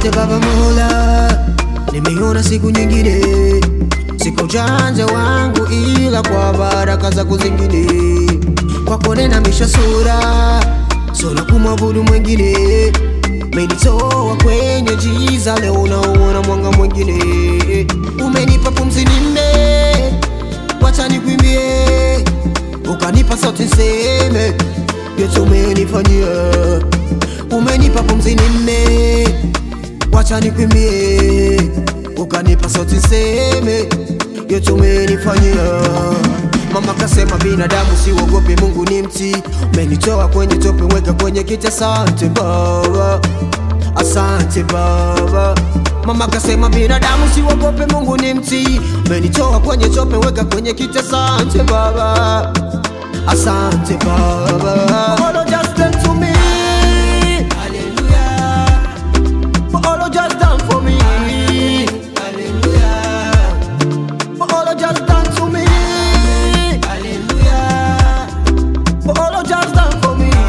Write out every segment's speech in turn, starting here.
Asante Baba Mola, nimeona siku nyingine, siko ujanja wangu, ila kwa baraka zako zingine, kwako ninamisha sura, sura kumwabudu mwingine, umenitoa kwenye giza, leo unaona mwanga mwingine, umenipa pumzi nime, wacha nikwimbie, ukanipa sauti nseme, yote umenifanyia umenipa pumzi nime, wacha nikwimbie, ukanipa sauti nseme, yote umenifanyia. Mama kasema binadamu siwogope, Mungu ni mti, umenitoa kwenye tope, weka kwenye kiti. Asante Baba, asante Baba. Mama kasema binadamu siwogope, Mungu ni mti, umenitoa kwenye tope, weka kwenye kiti. Asante Baba, asante Baba. All of just done to me. For all you just done for me. For all you just done to me. For all you just done for me.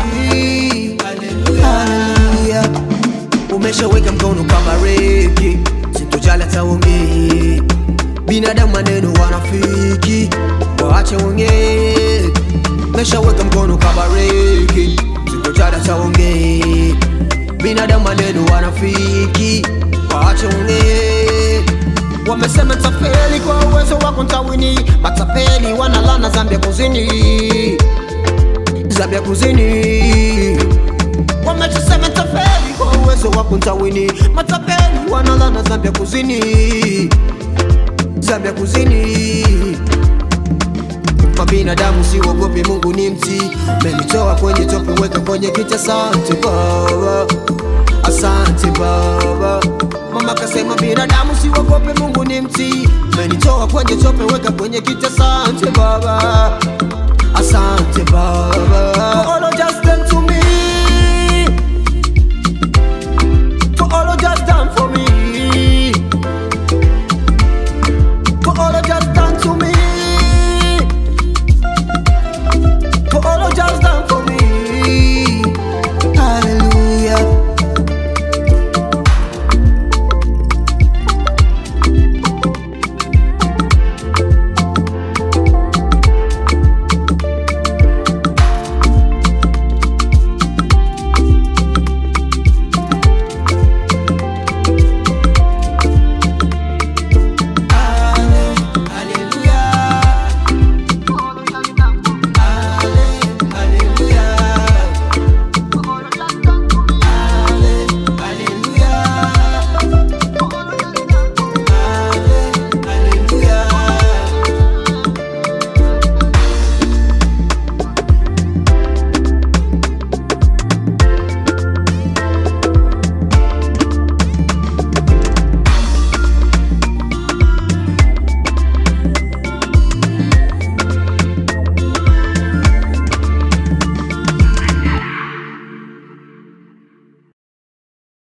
Hallelujah. Umeshaweka mkono kama reki, sitojali hata ongee. Binadamu maneno wanafiki, waache ongee. Umeshaweka mkono kama reki, sitojali hata ongee. Binadamu maneno wanafiki, waache ongee. Wamesema tafeli kwa uwezo wako ntawini, matapeli wanalana Zambia kuzini, Zambia kuzini. Wamesema tafeli kwa uwezo wako ntawini, matapeli wanalana Zambia kuzini, Zambia kuzini. Kwa binadamu siwogopi, Mungu ni mti, umenitoa kwenye tope, weka kwenye kiti. Asante Baba, asante Baba. Mama kasema binadamu siwogope, Mungu ni mti, umenitoa kwenye tope, weka kwenye kiti. Asante Baba, asante Baba.